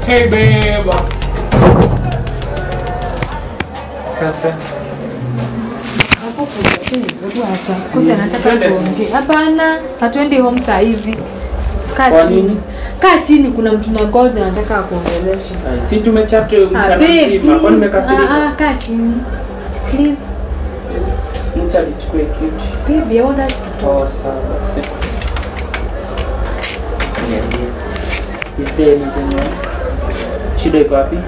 Hey babe. Perfect. Hapo kuja tu, hebu acha. Kuja nataka Twende. tuongee. Hapana, hatuendi home saa hizi. Kaa Kwa chini. nini? Kaa chini kuna mtu na goja nataka akuongeleshe. Ay, Si tumechapta Ah, mchana babe, mzima. Kwani please. nimekasirika? Ah, ah, kaa chini. Please. Mcha nichukue kitu. Babe, I want us to talk. Oh, sawa basi. Niambie. Is there anything wrong? Shida iko wapi?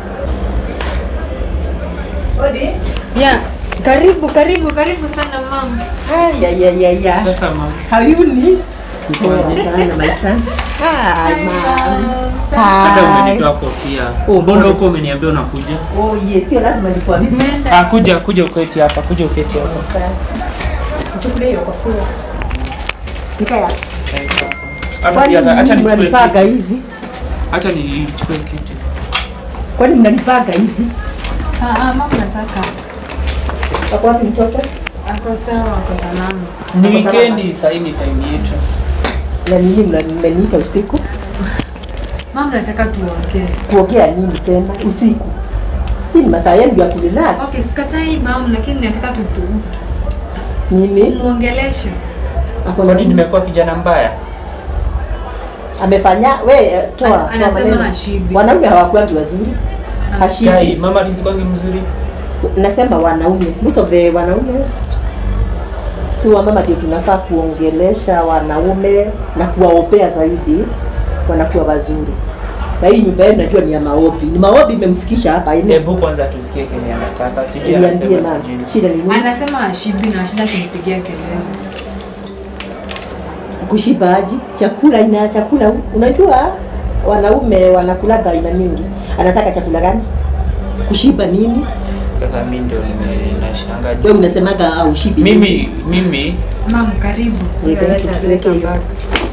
Yeah. Karibu, karibu, karibu sana mama. Ay, ay, ay, ay, ay. Sasa mama. How you ni? Niko Poa aje? sana my son. Hi, mom. Hata Hi. umenitoa kofia. Oh, Mbona boy. huko umeniambia unakuja? Oh, yes, sio lazima nikwambie. Nimeenda. Ah, kuja kuja uketi hapa, kuja uketi hapa. Sana. Nichukulie hiyo kofia. Nikaya. Hata Kwani pia hata- acha nichukue mnanipaga kitu. hivi? Acha nichukue kitu. Kwani mnanipaga hivi? Ah, ah, mama nataka. Wako wapi mtoto? Ako sawa, ako salama. Ni Hapo salama. weekendi, sasa hii ni time yetu. Na nini mna- mmeniita usiku? Mama nataka tuongee. Kuongea nini tena usiku? Hii ni masaa yangu ya kurelax. Okay, sikatai mama, lakini nataka tu tu Nini? muongeleshe. Ako na Kwani nini? nimekuwa kijana mbaya? Amefanya we eh, toa. Ana- toa anasema maneno. hashibi. Wanaume hawakuangi wazuri. Hashibi. Dai, mama tisikwangi mzuri. nasema wanaume most of the wanaume si wamama ndio tunafaa kuongelesha wanaume na kuwaombea zaidi wanakuwa wazuri na hii nyumba yenu najua ni ya maombi ni maombi imemfikisha hapa ine Hebu kwanza tusikie kenye anataka. Sijui niambie anasema mama sijui. shida ni nini Anasema hashibi na shida kunipigia kelele. kushiba aji chakula ina chakula unajua wanaume wanakulaga aina mingi anataka chakula gani kushiba nini Sasa mimi ndio ninashanga. wewe unasemaga au shibi Mimi mimi Mama karibu. Weka Leta- hiki, leta weka hiyo. bag.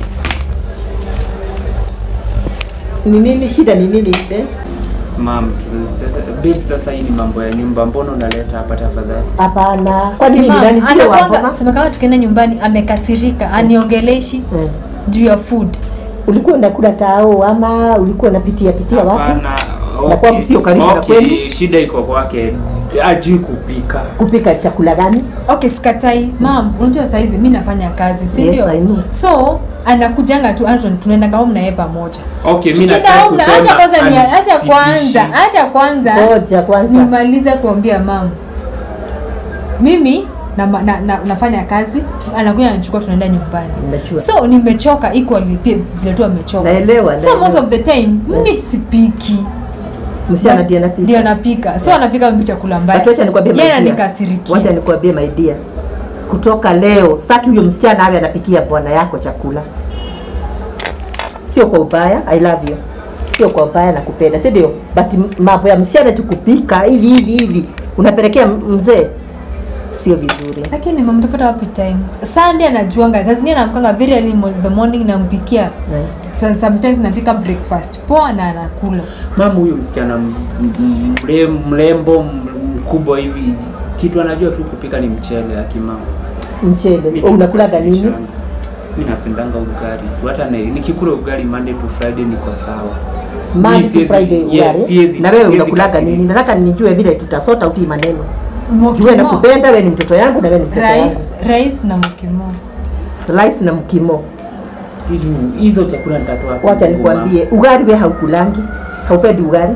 ni nini shida ni nini eh? mam tu- sasa babe, sasa hii ni mambo ya nyumba, mbona unaleta hapa tafadhali? hapana kwani mimi Mama, nani sio anakuanga waboma sema kama tukienda nyumbani amekasirika, aniongeleshi Mm. juu ya food. ulikuwa unakula tao ama ulikuwa unapitia pitia wapi Hapana, Na kwangu sio karibu na okay, kwenu? shida iko kwake, ajui kupika. kupika chakula gani Okay, sikatai. Mam, unajua saa hizi mimi nafanya kazi, si Yes, ndio? I know. So anakujanga tu hata tunaenda home na yeye pamoja. Okay, mimi Tukienda nataka home na kusema acha kwanza ni acha anisidishi. kwanza, acha kwanza. ngoja kwanza nimalize kuambia mam mimi na, na, na, nafanya kazi tu- anakuja anachukua tunaenda nyumbani Najua. so nimechoka equally pia vile tu amechoka Naelewa, so naelewa. most of the time mimi sipiki msichana But- ndiye anapika ndio anapika so anapika mimi chakula mbaya But wacha nikwambie my yeye dear. ananikasirikia wacha nikwambie my dear kutoka leo sitaki huyo msichana awe anapikia bwana yako chakula sio kwa ubaya i love you sio kwa ubaya na kupenda si ndio but m- mambo ya msichana tu kupika hivi hivi hivi unapelekea m- mzee sio vizuri lakini mama utapata wapi time sunday anajuanga saa zingine namkanga very early in the morning nampikia Eh. Sa- sometimes napika breakfast poa na anakula Mama huyu msichana m- m- mre- mrembo m- mkubwa hivi, kitu anajua tu kupika ni mchele akimama. mchele Mimi oh, unakulaga nini nakasirishanga. Mimi napendanga ugali. Hata ni- nikikula ugali Monday to Friday niko sawa. Monday Mimi to siwezi- Friday yes, ugali siwezi- na wewe siwezi unakulaga kasirika. nini nataka nijue vile tutasota utii maneno Mokimo. jue nakupenda wewe ni mtoto yangu na wewe ni mtoto rice yangu rice na mokimo rice na mkimo Hizo- Hizo chakula nitatoa wapi wacha nguvu, mama? nikwambie ugali we haukulangi haupendi ugali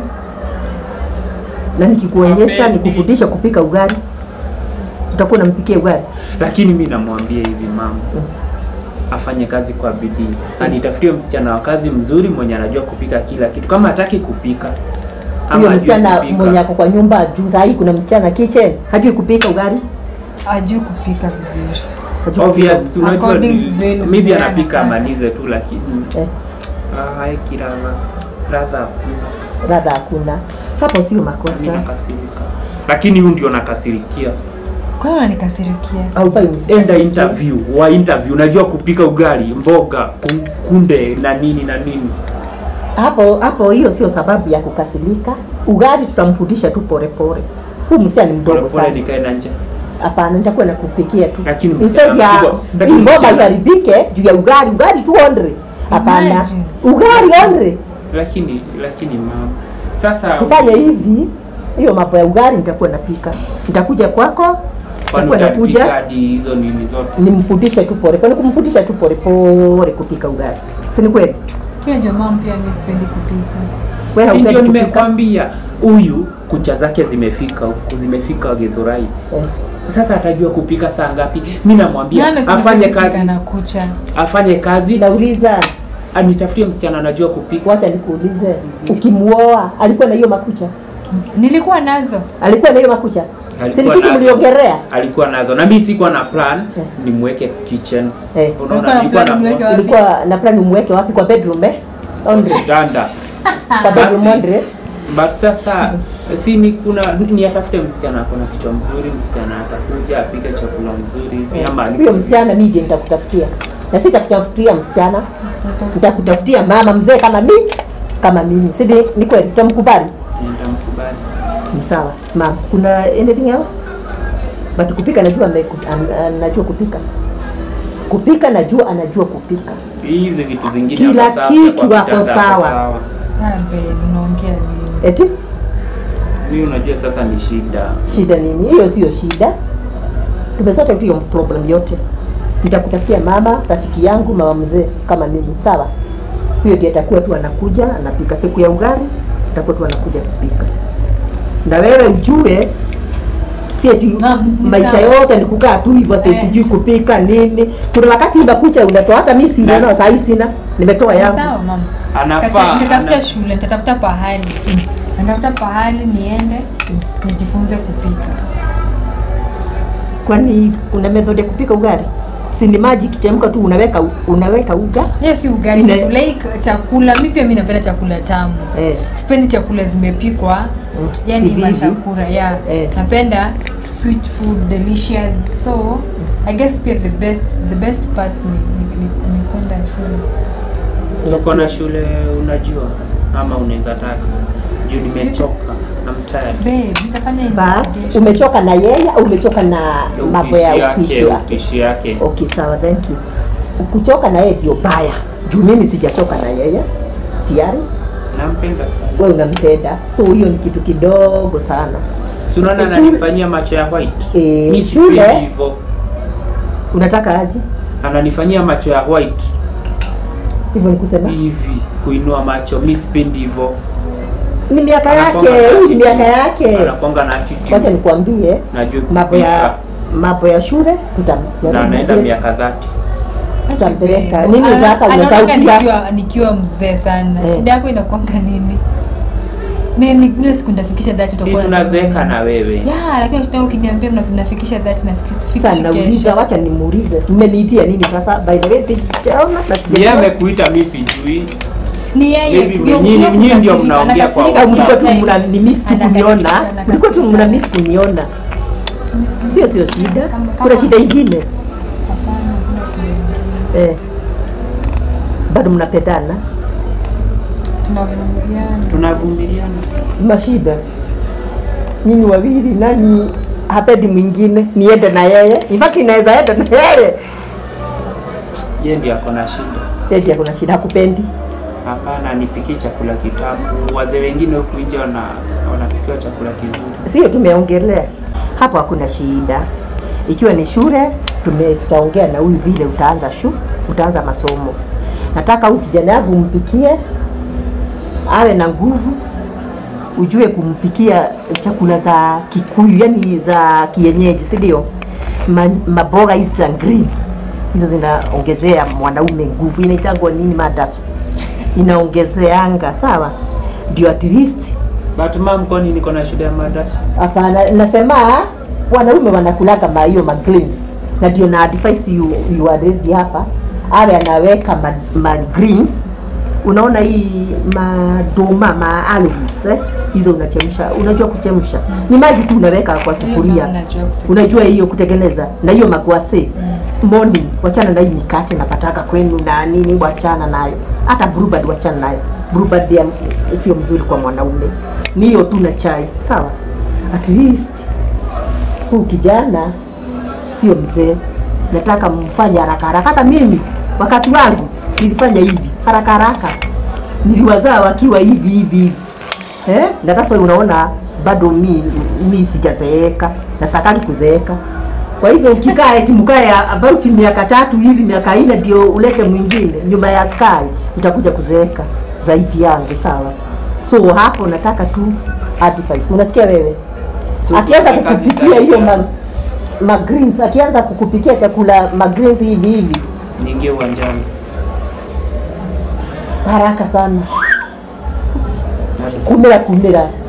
na nikikuonyesha Hapendi. nikufundisha kupika ugali utakuwa unampikia ugali lakini mi namwambia hivi mama afanye kazi kwa bidii anitafutie msichana wa kazi mzuri mwenye anajua kupika kila kitu kama hataki kupika ama huyo hajui msichana kupika, mwenye ako kwa nyumba juu sahii kuna msichana kitchen hajui kupika ugali ajui kupika vizuri hajui obvious kupika unajua According ni- to vile maybe yeye anapika anataka. amalize tu lakini Eh, ah, haeki radha radha hakuna radha hakuna hapo sio mi makosa nakasirika lakini huyu ndio nakasirikia kwa hiyo ananikasirikia haufai enda msichana interview wa interview unajua kupika ugali mboga ku- kunde na nini na nini hapo hapo hiyo sio sababu ya kukasilika ugali tutamfundisha tu polepole huu msichana ni mdogo polepole sana nikae na nje hapana nitakuwa nakupikia tu Lakini instead ya msichana mkubwa- hii lakini ngoma msichana- iharibike juu ya ugali ugali tu ondre hapana Imagine. ugali ondre lakini lakini mama sasa tufanye hivi hiyo mambo ya ugali nitakuwa napika nitakuja kwako kwani nitakuwa nakuja utanipika hadi hizo nini zote nimfundishe tu pole pole kumfundisha tu pole pole kupika ugali si ni kweli hiyo ndio mama pia mi sipendi kupika wewe si ndio haupendi kupika nimekwambia huyu kucha zake zimefika huku zimefika Githurai eh. sasa atajua kupika saa ngapi mi namwambia Nani amesema afanye siwezi kupika kazi na kucha afanye kazi nauliza anitafutie msichana anajua kupika wacha nikuulize ukimuoa alikuwa na hiyo makucha nilikuwa nazo alikuwa na hiyo makucha si ni Alikuwa kitu nazo. mliongelea alikuwa nazo na mi sikuwa na plan Eh. nimweke kitchen Eh. unaona Ulikuwa na nilikuwa plan nimweke na wapi? ulikuwa na plan umweke wapi kwa bedroom eh Andre kitanda kwa bedroom Basi. Andre but sasa si ni kuna ni atafute msichana akona kichwa mzuri msichana atakuja apike chakula mzuri hivi ama huyo alikuwa- msichana mimi ndiye nitakutafutia na sitakutafutia msichana nitakutafutia mama mzee kama mimi kama mimi si ndi- ni kweli tutamkubali nitamkubali ni sawa mama kuna anything else but kupika najua ameku- an- anajua kupika kupika najua anajua kupika hizi vitu zingine Kila ako sawa, kitu kwa ako kitanda sawa. Ah, babe, unaongea nini eti mi unajua sasa ni shida shida nini hiyo sio shida tumesota tu hiyo problem yote nitakutafutia mama rafiki yangu mama mzee kama mimi sawa huyo ndiye atakuwa tu anakuja anapika siku ya ugali atakuwa tu anakuja kupika na wewe ujue si eti Naam, ni maisha sawa. yote ni kukaa tu hivyo ati Eh, sijui tu. kupika nini kuna wakati unakucha unatoa hata mimi sina Basi. nao saa hii sina nimetoa yangu sawa mama Anafaa, Sikata- nitatafuta ana- shule nitatafuta pahali nitatafuta pahali niende nijifunze kupika kwani kuna method ya kupika ugali si ni maji kichemka tu unaweka unaweka uga hiyo si ugali Ina- tu like chakula mi pia mi napenda chakula tamu eh. sipendi chakula zimepikwa Mm. yani Hivi hivi. mashakura yeah. Eh. napenda sweet food delicious so i guess pia the best the best part ni, ni, ni, ni kwenda shule uko na shule unajua ama unaweza taka juu nimechoka I'm tired. babe nitafanya but investigation. umechoka na yeye au umechoka na mambo ya Upishi upishi yake yake upishi yake okay sawa thank you kuchoka na yeye ndio baya juu mimi sijachoka na yeye tayari nampenda sana wewe unampenda so hiyo ni kitu kidogo sana si unaona Shule- ananifanyia macho ya white Eh, mi shule- sipendi hivyo unataka aje ananifanyia macho ya white hivyo ni kusema hivi kuinua macho mi sipendi hivyo ni miaka yake Anakuanga na huyu ni attitude. miaka yake anakwanga na attitude. wacha nikwambie najua mambo ya kupika mambo ya shule tutam na anaenda miaka dhati tutampeleka. Babe, Nini ana- sasa anaonanga unashautia? nikiwa nikiwa mzee sana Eh. shida yako inakwanga nini ni ni- ile siku nitafikisha dhati si utakuwa unasema tunazeeka nini? na wewe ya lakini shida yako ukiniambia mna- nafikisha dhati nafikisha sasa nauliza wacha nimuulize mmeniitia nini sasa by the way sijaona na Yeye sijajua amekuita mi sijui ni yeye Maybe huyo- nyinyi- huyo nyinyi ndio kukasirika, mnaongea kwa anakasirika au WhatsApp. mlikuwa kila tu time. mna ni miss tu Anakasirika, kuniona anakasirika. mlikuwa tu mna miss kuniona hiyo sio shida Kama- kuna kama- shida ingine Hapana, hakuna shida ingine. eh bado mnapendana tunavumiliana tunavumiliana mashida nyinyi wawili nani hapendi mwingine niende na yeye in fact inaweza enda na yeye ye ndio ako na shida Eti kuna shida hakupendi hapana nipikie chakula kitamu wazee wengine huku nje wana wanapikiwa chakula kizuri sio tumeongelea hapo hakuna shida ikiwa ni shule tume tutaongea na huyu vile utaanza shu utaanza masomo nataka huyu kijana yangu umpikie awe na nguvu ujue kumpikia chakula za kikuyu yani za kienyeji si ndio Ma, maboga hizi za green hizo zinaongezea mwanaume nguvu inaitangwa nini madasu inaongezeanga sawa ndio at least but mam kwani niko na shida ya madrasa Hapana, nasema wanaume wanakulaga ma hiyo ma greens na ndio na advise you, you are ready hapa awe anaweka ma, ma greens unaona hii madoma ma almonds eh? hizo unachemsha unajua kuchemsha ni maji tu unaweka kwa sufuria Hiyo najua kutengeneza. unajua hiyo kutengeneza na hiyo magwase morning wachana na hii mikate napataka kwenu na nini wachana nayo hata brubad wachana nayo brubad ya sio mzuri kwa mwanaume ni hiyo tu na chai sawa at least huu kijana sio mzee nataka mfanye haraka haraka hata mimi wakati wangu nilifanya hivi haraka haraka niliwazaa wakiwa hivi hivi hivi eh? na sasa unaona bado mi, mi sijazeeka na sitaki kuzeeka kwa hivyo ukikaa eti mkae about miaka tatu hivi miaka nne ndio ulete mwingine nyuma ya sky utakuja kuzeeka zaidi yangu sawa so hapo nataka tu advice unasikia wewe So, akianza kufanya kazi kukupikia hiyo zaidi, ma, ma greens akianza kukupikia chakula ma greens hivi hivi niingie uwanjani haraka sana kumira kumira